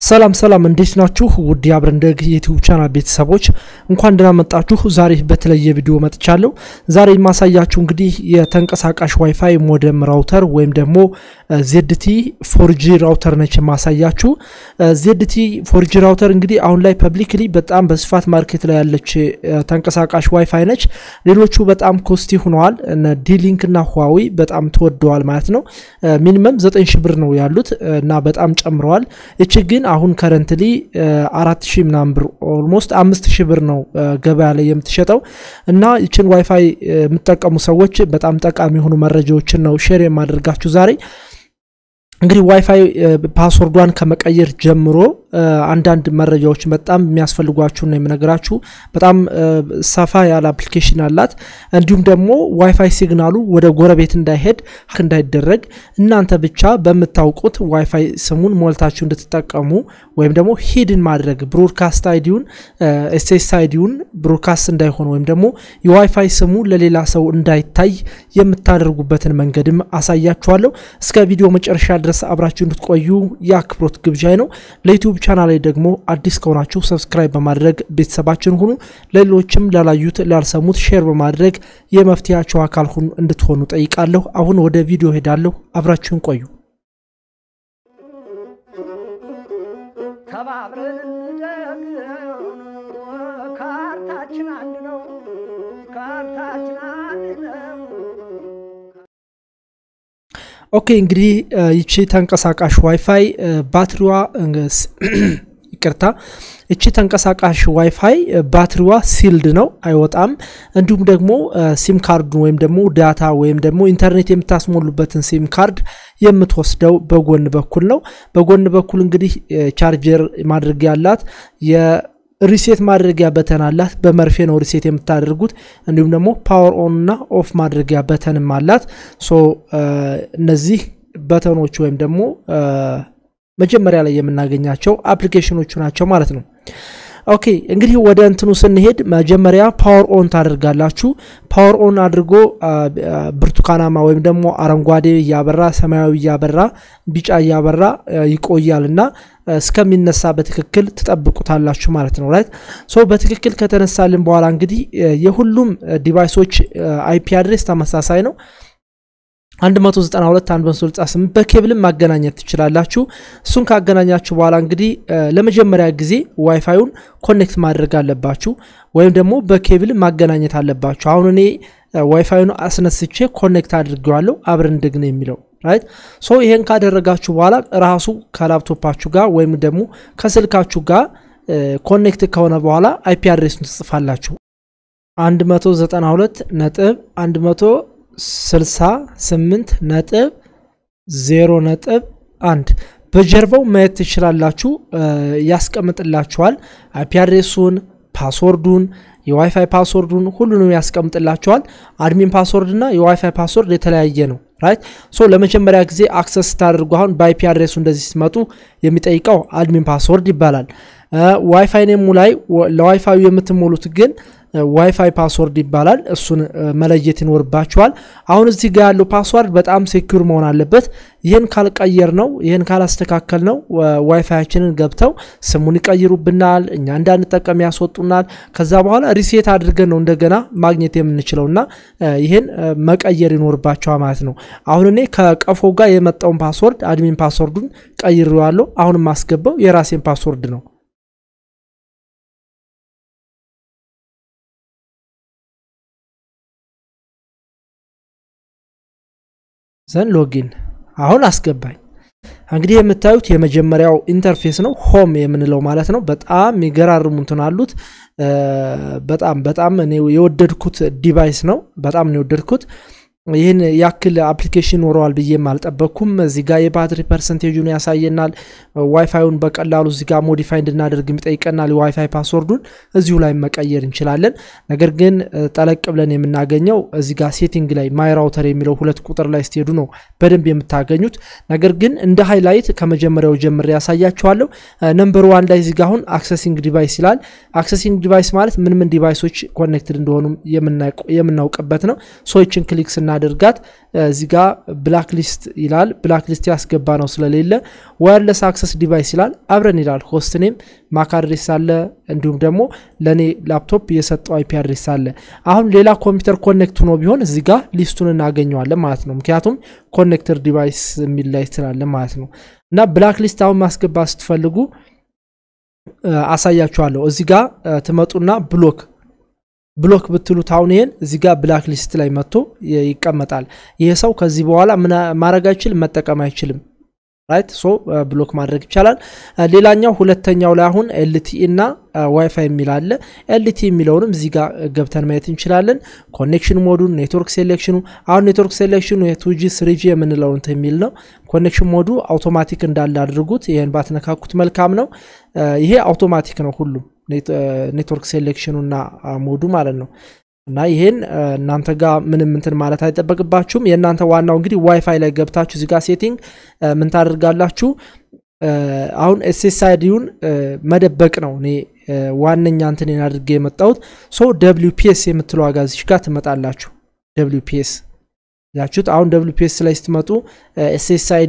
ሰላም ሰላም እንዴት ናችሁ? ውድ የአብረን ደግ የዩቲዩብ ቻናል ቤተሰቦች እንኳን ደህና መጣችሁ። ዛሬ በተለየ ቪዲዮ መጥቻለሁ። ዛሬ የማሳያችሁ እንግዲህ የተንቀሳቃሽ ዋይፋይ ሞደም ራውተር ወይም ደግሞ ዜድቲ ፎርጂ ራውተር ነች የማሳያችሁ። ዜድቲ ፎርጂ ራውተር እንግዲህ አሁን ላይ ፐብሊክሊ በጣም በስፋት ማርኬት ላይ ያለች ተንቀሳቃሽ ዋይፋይ ነች። ሌሎቹ በጣም ኮስቲ ሆነዋል። ዲሊንክ እና ሁዋዊ በጣም ተወደዋል ማለት ነው። ሚኒመም 9 ሺ ብር ነው ያሉት እና በጣም ጨምረዋል። እቺ ግን አሁን ከረንትሊ አራት ሺህ ምናምን ብር ኦልሞስት አምስት ሺህ ብር ነው ገበያ ላይ የምትሸጠው እና ይችን ዋይፋይ የምትጠቀሙ ሰዎች በጣም ጠቃሚ የሆኑ መረጃዎችን ነው ሼር የማደርጋችሁ ዛሬ። እንግዲህ ዋይፋይ ፓስወርዷን ከመቀየር ጀምሮ አንዳንድ መረጃዎች በጣም የሚያስፈልጓችሁ ነው የምነግራችሁ። በጣም ሰፋ ያለ አፕሊኬሽን አላት። እንዲሁም ደግሞ ዋይፋይ ሲግናሉ ወደ ጎረቤት እንዳይሄድ እንዳይደረግ እናንተ ብቻ በምታውቁት ዋይፋይ ስሙን ሞልታችሁ እንድትጠቀሙ ወይም ደግሞ ሂድን ማድረግ ብሮድካስት አይዲውን ኤስኤስ አይዲውን ብሮድካስት እንዳይሆን ወይም ደግሞ የዋይፋይ ስሙ ለሌላ ሰው እንዳይታይ የምታደርጉበትን መንገድም አሳያችኋለሁ። እስከ ቪዲዮ መጨረሻ ድረስ አብራችሁ እንድትቆዩ የአክብሮት ግብዣይ ነው። ለዩቲዩብ ቻናል ላይ ደግሞ አዲስ ከሆናችሁ ሰብስክራይብ በማድረግ ቤተሰባችን ሁኑ። ለሌሎችም ላላዩት ላልሰሙት ሼር በማድረግ የመፍትሄያቸው አካል ሁኑ እንድትሆኑ ጠይቃለሁ። አሁን ወደ ቪዲዮ ሄዳለሁ። አብራችሁን ቆዩ። ተባብረን ካርታችን አንድ ነው። ካርታችን አንድ ነው። ኦኬ እንግዲህ ይቺ ተንቀሳቃሽ ዋይፋይ ባትሪዋ ይቅርታ እቺ ተንቀሳቃሽ ዋይፋይ ባትሪዋ ሲልድ ነው፣ አይወጣም። እንዲሁም ደግሞ ሲም ካርዱን ወይም ደግሞ ዳታ ወይም ደግሞ ኢንተርኔት የምታስሞሉበትን ሲም ካርድ የምትወስደው በጎን በኩል ነው። በጎን በኩል እንግዲህ ቻርጀር ማድረጊያ ያላት ሪሴት ማድረጊያ በተን አላት። በመርፌ ነው ሪሴት የምታደርጉት። እንዲሁም ደግሞ ፓወር ኦን እና ኦፍ ማድረጊያ በተንም አላት። ሶ እነዚህ በተኖች ወይም ደግሞ መጀመሪያ ላይ የምናገኛቸው አፕሊኬሽኖቹ ናቸው ማለት ነው። ኦኬ እንግዲህ ወደ እንትኑ ስንሄድ መጀመሪያ ፓወር ኦን ታደርጋላችሁ። ፓወር ኦን አድርጎ ብርቱካናማ ወይም ደግሞ አረንጓዴ እያበራ ሰማያዊ እያበራ ቢጫ እያበራ ይቆያል እና እስከሚነሳ በትክክል ትጠብቁታላችሁ ማለት ነው። ራይት ሶ በትክክል ከተነሳልን በኋላ እንግዲህ የሁሉም ዲቫይሶች አይፒ አድሬስ ተመሳሳይ ነው። 192 168 በኬብልም ማገናኘት ትችላላችሁ። እሱን ካገናኛችሁ በኋላ እንግዲህ ለመጀመሪያ ጊዜ ዋይፋዩን ኮኔክት ማድረግ አለባችሁ፣ ወይም ደግሞ በኬብል ማገናኘት አለባችሁ። አሁን እኔ ዋይፋዩን አስነስቼ ኮኔክት አድርጌዋለሁ አብረን ደግነ የሚለው ራይት ሶ ይሄን ካደረጋችሁ በኋላ ራሱ ከላፕቶፓችሁ ጋር ወይም ደግሞ ከስልካችሁ ጋር ኮኔክት ከሆነ በኋላ አይፒ አድሬሱን ትጽፋላችሁ 192 ነጥብ 100 68 ነጥብ 0 ነጥብ 1 በጀርባው ማየት ትችላላችሁ። ያስቀምጥላችኋል። አይፒ አድሬሱን፣ ፓስወርዱን፣ የዋይፋይ ፓስወርዱን ሁሉንም ያስቀምጥላችኋል። አድሚን ፓስወርድ እና የዋይፋይ ፓስወርድ የተለያየ ነው። ራይት ሶ ለመጀመሪያ ጊዜ አክሰስ ስታደርጉ አሁን በአይፒ አድሬሱ እንደዚህ ስትመጡ የሚጠይቀው አድሚን ፓስወርድ ይባላል። ዋይፋይ ኔሙ ላይ ለዋይፋዩ የምትሞሉት ግን ዋይፋይ ፓስወርድ ይባላል። እሱን መለየት ይኖርባችኋል። አሁን እዚህ ጋር ያለው ፓስወርድ በጣም ሴኩር መሆን አለበት። ይህን ካልቀየር ነው ይህን ካላስተካከል ነው ዋይፋያችንን ገብተው ስሙን ይቀይሩብናል፣ እኛ እንዳንጠቀም ያስወጡናል። ከዛ በኋላ ሪሴት አድርገን ነው እንደገና ማግኘት የምንችለው እና ይህን መቀየር ይኖርባቸዋል ማለት ነው። አሁን እኔ ከቀፎ ጋር የመጣውን ፓስወርድ አድሚን ፓስወርዱን ቀይሬዋለሁ። አሁን የማስገባው የራሴን ፓስወርድ ነው። ዘን ሎጊን አሁን አስገባኝ። እንግዲህ የምታዩት የመጀመሪያው ኢንተርፌስ ነው፣ ሆም የምንለው ማለት ነው። በጣም የሚገራርሙ እንትን አሉት። በጣም በጣም እኔ የወደድኩት ዲቫይስ ነው። በጣም ነው የወደድኩት። ይህን ያክል አፕሊኬሽን ኖረዋል ብዬም አልጠበቅኩም። እዚህ ጋር የባትሪ ፐርሰንቴጁን ያሳየናል። ዋይፋዩን በቀላሉ እዚህ ጋር ሞዲፋይ እንድናደርግ ይጠይቀናል። የዋይፋይ ፓስወርዱን እዚሁ ላይ መቀየር እንችላለን። ነገር ግን ጠለቅ ብለን የምናገኘው እዚህ ጋር ሴቲንግ ላይ ማይ ራውተር የሚለው ሁለት ቁጥር ላይ ስትሄዱ ነው በደንብ የምታገኙት። ነገር ግን እንደ ሃይላይት ከመጀመሪያው ጀምሬ ያሳያችኋለሁ። ነምበር ዋን ላይ እዚህ ጋር አሁን አክሰሲንግ ዲቫይስ ይላል። አክሰሲንግ ዲቫይስ ማለት ምን ምን ዲቫይሶች ኮኔክትድ እንደሆኑ የምናውቅበት ነው። ሶችን ክሊክ ስና እናድርጋት። እዚህ ጋ ብላክ ሊስት ይላል። ብላክ ሊስት ያስገባ ነው ስለሌለ ዋየርለስ አክሰስ ዲቫይስ ይላል። አብረን ይላል። ሆስት ኔም ማክ አድሬስ አለ፣ እንዲሁም ደግሞ ለእኔ ላፕቶፕ የሰጠው አይፒ አድሬስ አለ። አሁን ሌላ ኮምፒውተር ኮኔክት ሆኖ ቢሆን እዚህ ጋ ሊስቱን እናገኘዋለን ማለት ነው። ምክንያቱም ኮኔክተር ዲቫይስ የሚል ላይ ስላለ ማለት ነው። እና ብላክ ሊስት አሁን ማስገባት ስትፈልጉ አሳያችኋለሁ። እዚህ ጋ ትመጡና ብሎክ ብሎክ ብትሉት አሁን ይሄን እዚህ ጋር ብላክ ሊስት ላይ መጥቶ ይቀመጣል። ይሄ ሰው ከዚህ በኋላ ማድረግ አይችልም፣ መጠቀም አይችልም። ራይት ሶ ብሎክ ማድረግ ይቻላል። ሌላኛው ሁለተኛው ላይ አሁን ኤልቲኢ እና ዋይፋይ የሚል አለ። ኤልቲኢ የሚለውንም እዚህ ጋር ገብተን ማየት እንችላለን። ኮኔክሽን ሞዱን፣ ኔትወርክ ሴሌክሽኑ አሁን ኔትወርክ ሴሌክሽኑ የቱጂ ስሪጂ የምንለው እንትን የሚል ነው። ኮኔክሽን ሞዱ አውቶማቲክ እንዳለ አድርጉት። ይህን ባትነካኩት መልካም ነው። ይሄ አውቶማቲክ ነው ሁሉም ኔትወርክ ሴሌክሽኑ እና ሞዱ ማለት ነው። እና ይሄን እናንተ ጋር ምንም እንትን ማለት አይጠበቅባችሁም። የእናንተ ዋናው እንግዲህ ዋይፋይ ላይ ገብታችሁ እዚጋ ሴቲንግ ምን ታደርጋላችሁ? አሁን ኤስኤስአይዲውን መደበቅ ነው እኔ ዋነኛ እንትን አድርጌ የመጣሁት ሶ ደብሊው ፒኤስ የምትለው ዋጋ እዚሽ ጋር ትመጣላችሁ። ደብሊው ፒኤስ ያችሁት አሁን ደብሊፒኤስ ላይ ስትመጡ ኤስኤስአይዲ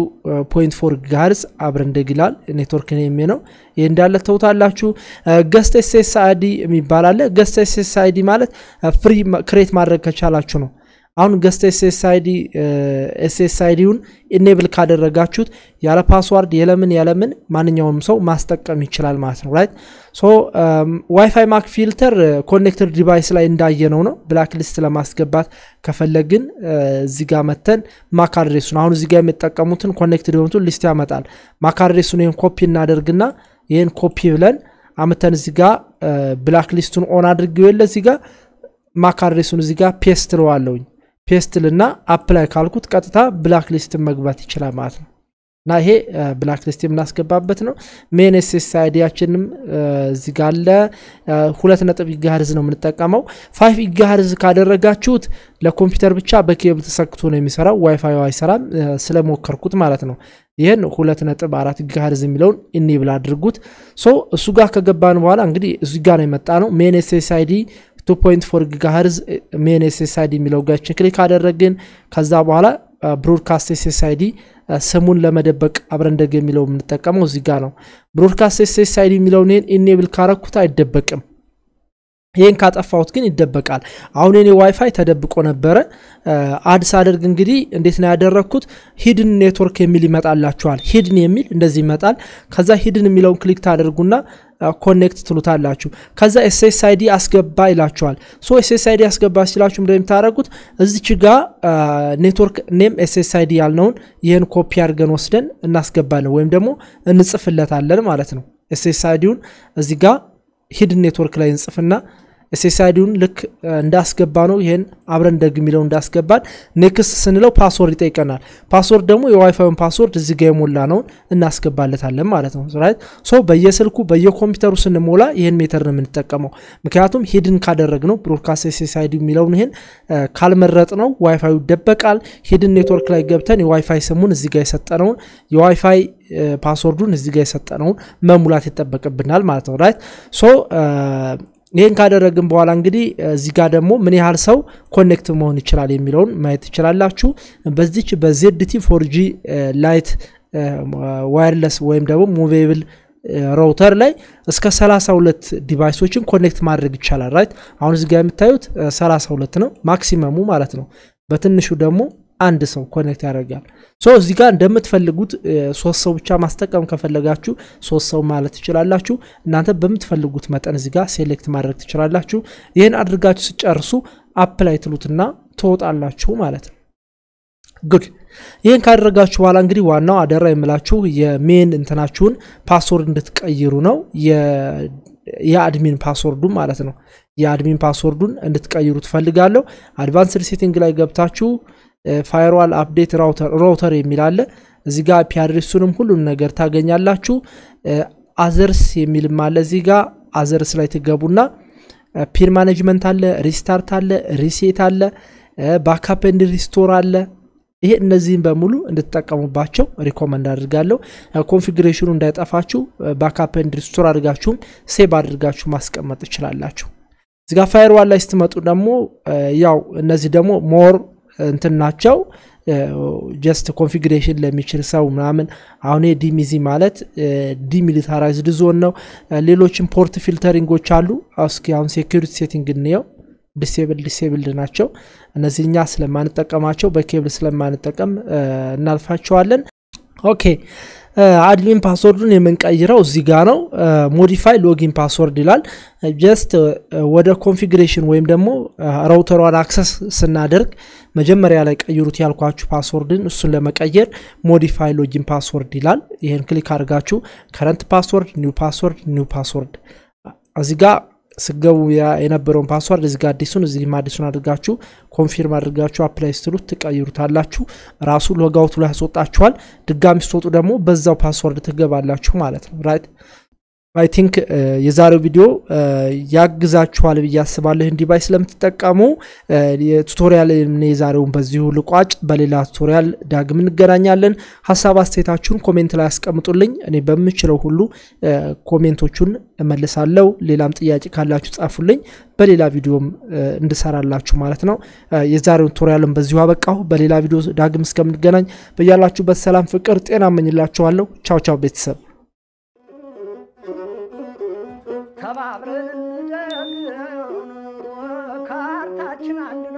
2.4 ጋርዝ አብረን እንደግ ይላል። ኔትወርክ ኔም ነው። ይህ እንዳለ ተውታላችሁ። ገስት ኤስኤስአይዲ የሚባል አለ። ገስት ኤስኤስአይዲ ማለት ፍሪ ክሬት ማድረግ ከቻላችሁ ነው። አሁን ገስት ኤስኤስአይዲ ኤስኤስአይዲውን ኢኔብል ካደረጋችሁት ያለ ፓስዋርድ የለምን ያለምን ማንኛውም ሰው ማስጠቀም ይችላል ማለት ነው። ራይት ሶ ዋይፋይ ማክ ፊልተር ኮኔክትድ ዲቫይስ ላይ እንዳየነው ነው። ብላክ ሊስት ለማስገባት ከፈለግን እዚህ ጋር መተን ማክ አድሬሱን አሁን እዚህ ጋር የሚጠቀሙትን ኮኔክትድ የሆኑትን ሊስት ያመጣል። ማክ አድሬሱን ይህን ኮፒ እናደርግና ይህን ኮፒ ብለን አምተን እዚህ ጋር ብላክ ሊስቱን ኦን አድርገው የለ እዚህ ጋር ማክ አድሬሱን እዚህ ጋር ፔስት ለዋለውኝ ፔስትልና አፕላይ ካልኩት ቀጥታ ብላክ ሊስት መግባት ይችላል ማለት ነው። እና ይሄ ብላክ ሊስት የምናስገባበት ነው። ሜን ኤስኤስ አይዲያችንም እዚህ ጋ አለ። ሁለት ነጥብ ጊጋሄርዝ ነው የምንጠቀመው። ፋይቭ ጊጋሄርዝ ካደረጋችሁት ለኮምፒውተር ብቻ በኬብል ተሰክቶ ነው የሚሰራው። ዋይፋይ አይሰራም ስለሞከርኩት ማለት ነው። ይህን ሁለት ነጥብ አራት ጊጋሄርዝ የሚለውን ኢኔብል አድርጉት። ሶ እሱ ጋር ከገባን በኋላ እንግዲህ እዚህ ጋር ነው የመጣ ነው ሜን ኤስኤስ አይዲ 2.4 ጊጋሄርዝ ሜን ኤስኤስአይዲ የሚለው ጋችን ክሊክ አደረግን። ከዛ በኋላ ብሮድካስት ኤስኤስአይዲ ስሙን ለመደበቅ አብረን እንደግ የሚለው የምንጠቀመው እዚህ ጋር ነው። ብሮድካስት ኤስኤስአይዲ የሚለውን ይህን ኢኔብል ካረኩት አይደበቅም። ይህን ካጠፋሁት ግን ይደበቃል። አሁን የኔ ዋይፋይ ተደብቆ ነበረ። አድስ አደርግ እንግዲህ እንዴት ነው ያደረግኩት? ሂድን ኔትወርክ የሚል ይመጣላችኋል። ሂድን የሚል እንደዚህ ይመጣል። ከዛ ሂድን የሚለውን ክሊክ ታደርጉና ኮኔክት ትሉታላችሁ። ከዛ ኤስኤስአይዲ አስገባ ይላችኋል። ሶ ኤስኤስአይዲ አስገባ ሲላችሁ ምንድን የምታደርጉት እዚች ጋ ኔትወርክ ኔም ኤስኤስአይዲ ያልነውን ይህን ኮፒ አድርገን ወስደን እናስገባለን ወይም ደግሞ እንጽፍለታለን ማለት ነው። ኤስኤስአይዲውን እዚ ጋ ሂድን ኔትወርክ ላይ እንጽፍና ኤስኤስአይዲውን ልክ እንዳስገባ ነው። ይህን አብረን ደግ የሚለው እንዳስገባን ኔክስት ስንለው ፓስወርድ ይጠይቀናል። ፓስወርድ ደግሞ የዋይፋዩን ፓስወርድ እዚ ጋ የሞላ ነውን እናስገባለታለን ማለት ነው። ራይት ሶ በየስልኩ በየኮምፒውተሩ ስንሞላ ይህን ሜተር ነው የምንጠቀመው። ምክንያቱም ሂድን ካደረግ ነው ብሮድካስት ኤስኤስአይዲ የሚለውን ይህን ካልመረጥ ነው ዋይፋዩ ይደበቃል። ሂድን ኔትወርክ ላይ ገብተን የዋይፋይ ስሙን እዚ ጋ የሰጠነውን የዋይፋይ ፓስወርዱን እዚ ጋ የሰጠነውን መሙላት ይጠበቅብናል ማለት ነው። ራይት ሶ ይህን ካደረግን በኋላ እንግዲህ እዚህ ጋር ደግሞ ምን ያህል ሰው ኮኔክት መሆን ይችላል የሚለውን ማየት ትችላላችሁ። በዚች በዜድቲ ፎርጂ ላይት ዋይርለስ ወይም ደግሞ ሙቬብል ራውተር ላይ እስከ 32 ዲቫይሶችን ኮኔክት ማድረግ ይቻላል። ራይት አሁን እዚህ ጋር የምታዩት 32 ነው ማክሲመሙ ማለት ነው። በትንሹ ደግሞ አንድ ሰው ኮኔክት ያደርጋል። ሶ እዚህ ጋር እንደምትፈልጉት ሶስት ሰው ብቻ ማስጠቀም ከፈለጋችሁ ሶስት ሰው ማለት ትችላላችሁ። እናንተ በምትፈልጉት መጠን እዚህ ጋር ሴሌክት ማድረግ ትችላላችሁ። ይህን አድርጋችሁ ስጨርሱ አፕላይ ትሉትና ትወጣላችሁ ማለት ነው። ጉድ ይህን ካደረጋችሁ በኋላ እንግዲህ ዋናው አደራ የምላችሁ የሜን እንትናችሁን ፓስወርድ እንድትቀይሩ ነው። የአድሚን ፓስወርዱ ማለት ነው። የአድሚን ፓስወርዱን እንድትቀይሩ ትፈልጋለሁ። አድቫንስድ ሴቲንግ ላይ ገብታችሁ ፋይርዋል አፕዴት ራውተር የሚል አለ። እዚህ ጋር ፒ አድሬሱንም ሁሉም ነገር ታገኛላችሁ። አዘርስ የሚልም አለ። እዚህ ጋር አዘርስ ላይ ትገቡና ፒን ማኔጅመንት አለ፣ ሪስታርት አለ፣ ሪሴት አለ፣ ባካፕ ኤንድ ሪስቶር አለ። ይሄ እነዚህም በሙሉ እንድትጠቀሙባቸው ሪኮመንድ አድርጋለሁ። ኮንፊግሬሽኑ እንዳይጠፋችሁ ባካፕ ኤንድ ሪስቶር አድርጋችሁም ሴቭ አድርጋችሁ ማስቀመጥ ትችላላችሁ። እዚጋ ፋይርዋል ላይ ስትመጡ ደግሞ ያው እነዚህ ደግሞ ሞር እንትን ናቸው ጀስት ኮንፊግሬሽን ለሚችል ሰው ምናምን አሁን ዲሚዚ ማለት ዲሚሊታራይዝድ ዞን ነው ሌሎችም ፖርት ፊልተሪንጎች አሉ እስኪ አሁን ሴኪሪቲ ሴቲንግ እንየው ዲሴብል ዲሴብልድ ናቸው እነዚህ እኛ ስለማንጠቀማቸው በኬብል ስለማንጠቀም እናልፋቸዋለን ኦኬ አድሚን ፓስወርዱን የምንቀይረው እዚህ ጋ ነው ሞዲፋይ ሎጊን ፓስወርድ ይላል ጀስት ወደ ኮንፊግሬሽን ወይም ደግሞ ራውተሯን አክሰስ ስናደርግ መጀመሪያ ላይ ቀይሩት ያልኳችሁ ፓስወርድን እሱን ለመቀየር ሞዲፋይ ሎጊን ፓስወርድ ይላል ይህን ክሊክ አድርጋችሁ ከረንት ፓስወርድ ኒው ፓስወርድ ኒው ፓስወርድ እዚህ ጋ ስገቡ የነበረውን ፓስዋርድ እዚህ ጋር አዲሱን እዚህም አዲሱን አድርጋችሁ ኮንፊርም አድርጋችሁ አፕላይ ስትሉት ትቀይሩታላችሁ ራሱ ሎጋውቱ ላይ ያስወጣችኋል ድጋሚ ስትወጡ ደግሞ በዛው ፓስወርድ ትገባላችሁ ማለት ነው ራይት አይ ቲንክ የዛሬው ቪዲዮ ያግዛችኋል ብዬ አስባለሁ ይህን ዲቫይስ ስለምትጠቀሙ የቱቶሪያል የዛሬውን በዚሁ ልቋጭ በሌላ ቱቶሪያል ዳግም እንገናኛለን ሀሳብ አስተያየታችሁን ኮሜንት ላይ ያስቀምጡልኝ እኔ በምችለው ሁሉ ኮሜንቶቹን እመልሳለሁ ሌላም ጥያቄ ካላችሁ ጻፉልኝ በሌላ ቪዲዮም እንድሰራላችሁ ማለት ነው የዛሬውን ቱቶሪያልን በዚሁ አበቃሁ በሌላ ቪዲዮ ዳግም እስከምንገናኝ በያላችሁበት ሰላም ፍቅር ጤና እመኝላችኋለሁ ቻው ቻው ቤተሰብ ተባብረን እንደግ ካርታችን አንድ ነው